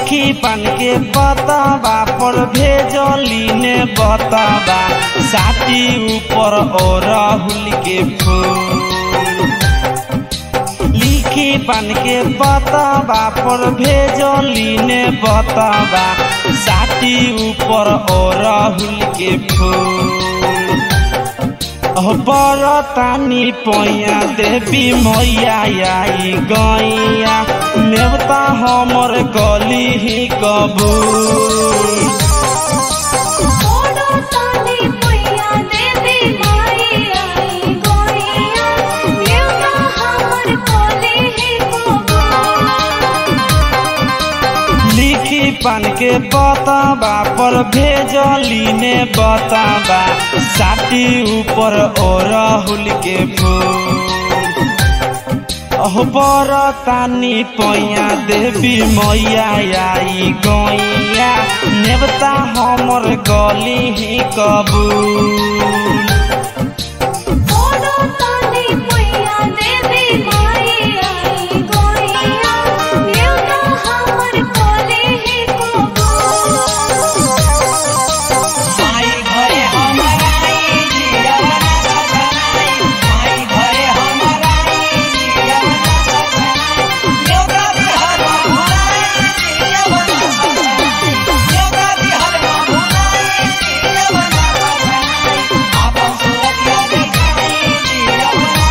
लिखी पान के बतबा पर भेजली ने बतबा साटी ऊपर और राहुल के फूल लिखी पान के बतबा पर भेजली ने बतबा साटी ऊपर और राहुल के फूल बरतानी पैया देवी मैया आई गैया नेवता हमर गली ही कबूल ओडो तानी पैया देवी माई आई गोइया नेवता हमर कोले ही कोबा लिखी पान के बतबा पर भेजली ने बतबा साटी ऊपर और राहुल के फूल बरतानी पैया देवी मैया आई गैया नेवता हमर गली ही कबूल ओडो तानी पैया देवी माई आई गोइया नेवता हमर कोले ही कोबा माई घरे हमरा आई जियवना सजनाई माई घरे हमरा आई जियवना सजनाई योगा बिहार भुलाई जियवना सजनाई योगा बिहार भुलाई जियवना सजनाई आपन सूरतिया दिखाई जियवना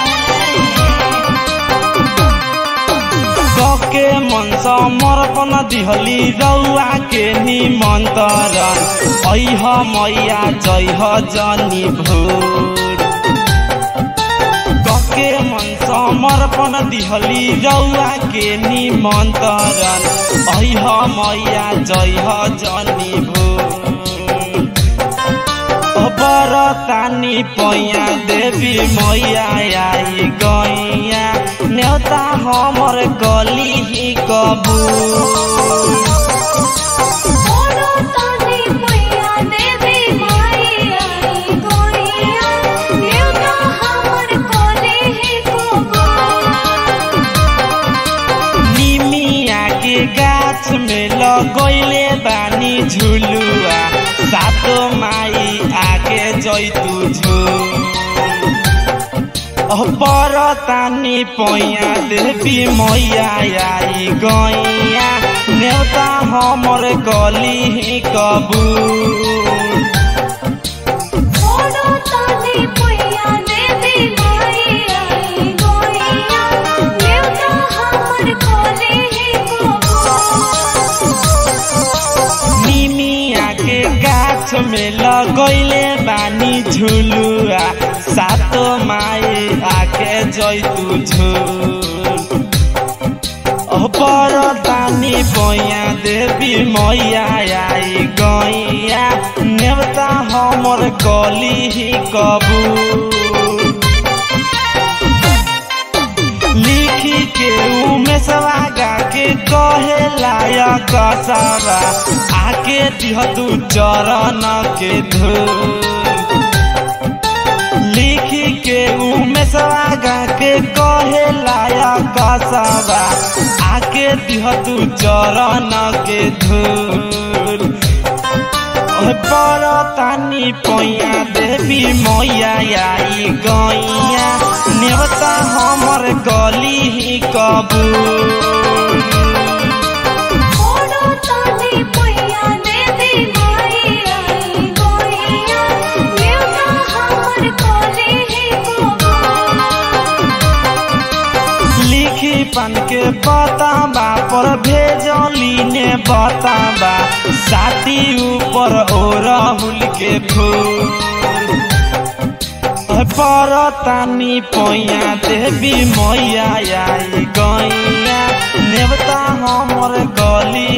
कके मन समर्पण दिहली रौआ के निमन्त्रण ऐह मैया जइह जनी भोर कके मन समर्पण दिहली रौआ के निमन्त्रण ऐह मैया जइह जनी भोर बरतानी पैया देवी मैया आई गैया न्योता हमर गली ही कबूल ओडो तानी पैया देवी माई आई गोइया नेवता हमर कोले ही कोबा निमिया के गाछ में लगैले बानी झुलुआ सातो माई आगे जैतु झुल बरतानी पैया देवी मैया आई गैया नेवता हमर गली ही कबूल ओडो तानी पैया देवी माई आई गोइया नेवता हमर कोले ही कोबा निमिया के गाछ में लगैले बानी झुलुआ सातो माई आके जैतु झुल बरतानी पैया देवी मैया आई गैया नेवता हमर गली ही कबूल लिखी के उमेशवा गा के कहे लायक सवा आके दिह तू चरण के धूल लिखी के उमेशवा गा के कहे लायक सवा आके दिह तू चरण के धूल बरतानी पैया देवी मैया आई गैया नेवता हमर गली ही कबूल ओडो तानी पैया देवी माई आई गोइया नेवता हमर कोले ही कोबा लिखी पान के बताबा पर भेजली ने बताबा साटी ऊपर ओ राहुल के फूल बरतानी पैया देवी मैया आई गैया नेवता हमर गली